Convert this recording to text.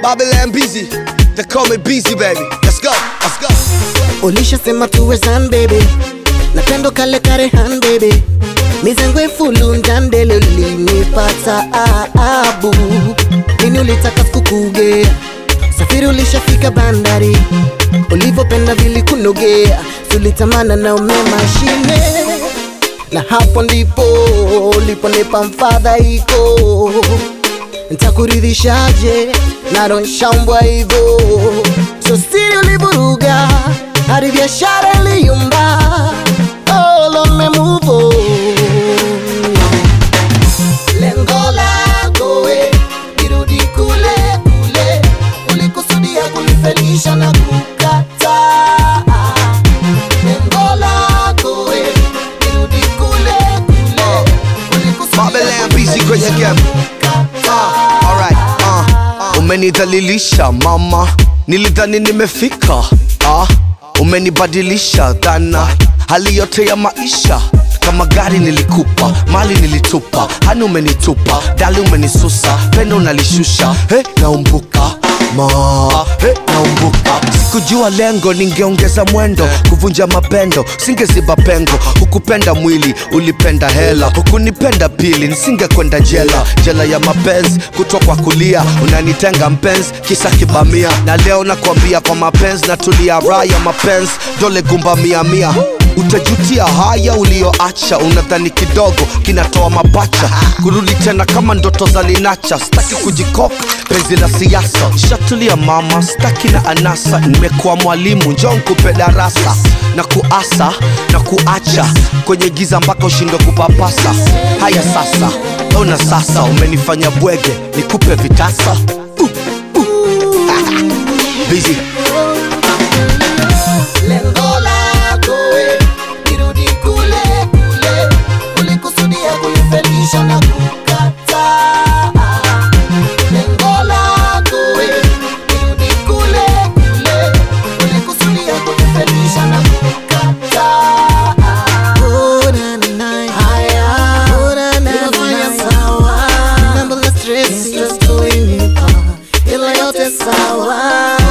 Babylon busy. They call me busy, baby. Let's go, let's go. ulishasema tuwezan baby napendo kale karehan baby mizengwe fulundandele ulinipata abu lini ulitaka sikukugea safiri ulishafika bandari ulivyopenda vilikunogea sulitamana na umemashine na hapo ndipo uliponipa mfadhaiko ntakuridhishaje naronshambwa hivo so siri ulivuruga hadi biashara iliyumba olomemuvo lengo lako we irudi kule kule ulikusudia kunifelisha na kukataa lengo lako we irudi kule kule ulikusudia Babylon busy kwenye game. Uh, alright, uh, umenidhalilisha mama, nilidhani nimefika. Uh, umenibadilisha dhana, hali yote ya maisha kama gari nilikupa, mali nilitupa, hani umenitupa, dali umenisusa, pendo unalishusha, he naumbuka ma he naumbuka sikujua lengo ningeongeza mwendo kuvunja mapendo singeziba pengo hukupenda mwili ulipenda hela hukunipenda pili nisingekwenda jela jela ya mapenzi kutwa kwa kulia unanitenga mpenzi kisa kibamia na leo nakwambia kwa mapenzi natulia raha ya mapenzi dole gumba mia mia utajutia haya ulioacha unadhani kidogo kinatoa mapacha kurudi tena kama ndoto za linacha sitaki kujikoka penzi la siasa shatulia mama sitaki na anasa nimekuwa mwalimu njoo nkupe darasa na kuasa na kuacha kwenye giza mpaka ushindwe kupapasa haya sasa ona sasa umenifanya bwege nikupe vitasa uh, uh. Busy. lengo lako we irudi kule kule ulikusudia kunifelisha na kukataa lengo lako we irudi kule kule ulikusudia kunifelisha na kukataa Oh, na, na, na. Haya. Oh, na, na, na, na. Remember the stress, stress tulinipa. Ila yote sawa